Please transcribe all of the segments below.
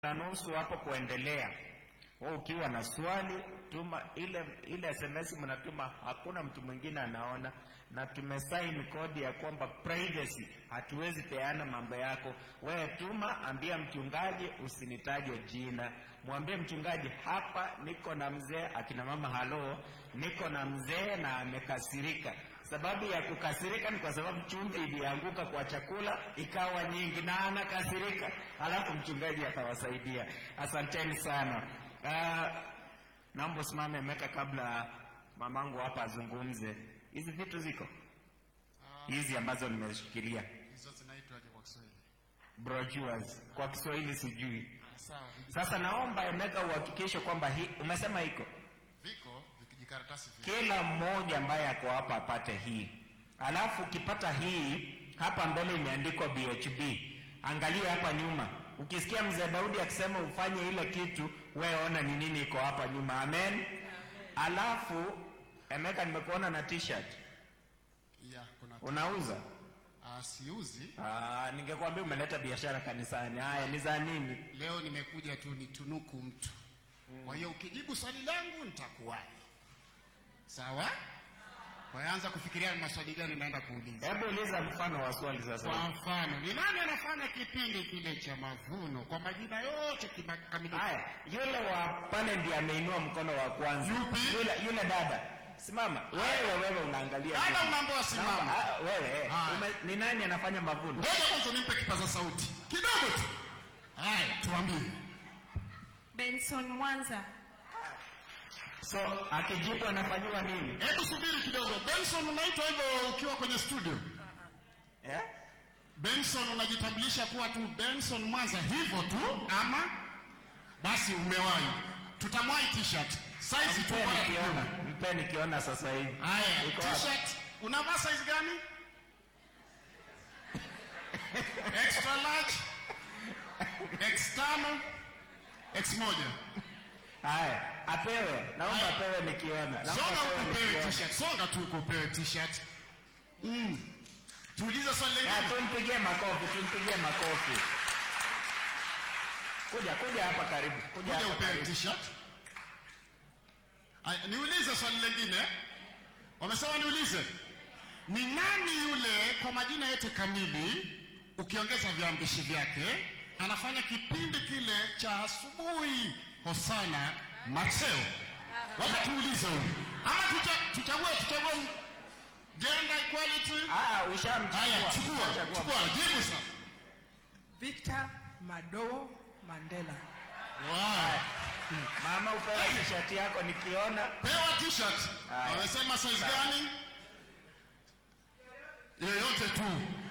na nusu hapo kuendelea. Wewe ukiwa na swali tuma ile ile SMS mnatuma, hakuna mtu mwingine anaona, na tumesaini kodi ya kwamba privacy, hatuwezi peana mambo yako. Wewe tuma, ambia mchungaji usinitaje jina, mwambie mchungaji, hapa niko na mzee. Akina mama, halo, niko na mzee na amekasirika. Sababu ya kukasirika ni kwa sababu chumvi ilianguka kwa chakula ikawa nyingi na anakasirika, alafu mchungaji atawasaidia. Asanteni sana. Uh, naomba usimame Meka kabla mamangu hapa azungumze. Hizi vitu ziko hizi ambazo nimeshikilia Hizo zinaitwaje kwa Kiswahili? brochures, kwa Kiswahili sijui. Sawa, Sasa naomba Emeka uhakikishe kwamba hii umesema iko viko vikijikaratasi vile. kila mmoja ambaye ako hapa apate hii. Alafu ukipata hii hapa mbele imeandikwa BHB, angalia hapa nyuma. Ukisikia mzee Daudi akisema ufanye ile kitu, wewe ona ni nini iko hapa nyuma. Amen. Alafu Emeka, nimekuona na t-shirt Ya, kuna unauza. ah, siuzi. Ah, ningekwambia umeleta biashara kanisani. Haya, ni za nini? Leo nimekuja tu nitunuku mtu. Kwa hiyo ukijibu swali langu nitakuwahi. Sawa? Kwa hiyo anza kufikiria ni maswali gani naenda kuuliza. Hebu uliza mfano wa swali sasa. Kwa mfano, ni nani anafanya kipindi kile cha mavuno kwa majina yote kimakamilifu? Haya, yule wa pale ndiye ameinua mkono wa kwanza. Yupi? Yule, yule dada. Simama. Wewe wewe unaangalia. Dada nini? unaambiwa simama. Ah, wewe. Haya. Ume, ni nani anafanya mavuno? Ngoja kwanza nimpe kipaza sauti. Kidogo tu. Haya, tuambie. Benson Mwanza. So, akijibu anafanyiwa nini? Hebu subiri kidogo. Benson unaitwa hivyo ukiwa kwenye studio? Eh? Benson unajitambulisha kuwa tu Benson Mwanza hivyo tu ama basi umewahi. Tutamwahi t-shirt. Size tu Mpeni bora kiona. kidogo. Mpeni kiona sasa hivi. Haya, Iko wapi? t-shirt unavaa size gani? Extra large, X tano, X moja. Haya, apewe. Naomba Haya. apewe nikiona. Naomba Songa apewe ukupewe nikiona. t-shirt. Songa tu ukupewe t-shirt. Mm. Tuulize swali Ya, lingine. tumpigie makofi, tumpigie makofi. Kuja, kuja hapa karibu. Kuja Kuja hapa upewe karibu. t-shirt. Aya, Niulize swali lingine. Wamesema niulize. Ni nani yule kwa majina yote kamili ukiongeza viambishi vyake anafanya kipindi kile cha asubuhi Hosana Mateo? Wacha tuulize huyu. Ama tucha- tuchague tuchague gender equality. Ah, ushamchukua. Haya, chukua, Ushachagua. chukua, jibu sasa. Victor Madowo Mandela. Wow. Mama upewe t-shirt yako nikiona. Pewa t-shirt. Haya. Wamesema size Sawa. gani? Yoyote tu.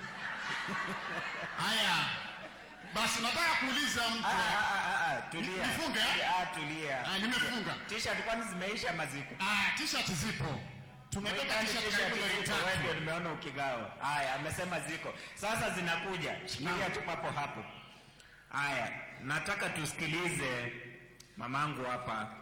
Haya. Basi nataka kuuliza Ah, mtu. ah, ah, ah, tulia. Nifunge, eh? Ah, tulia. Ah, nimefunga. T-shirt kwani zimeisha maziko? Ah, t-shirt zipo. Tumebeba Mwekani t-shirt t-shirt karibu laki ziko, wewe ndio tatu. nimeona ukigawa. Haya, amesema ziko. Sasa zinakuja. Shikilia Naam. tu hapo hapo. Haya, nataka tusikilize mamangu hapa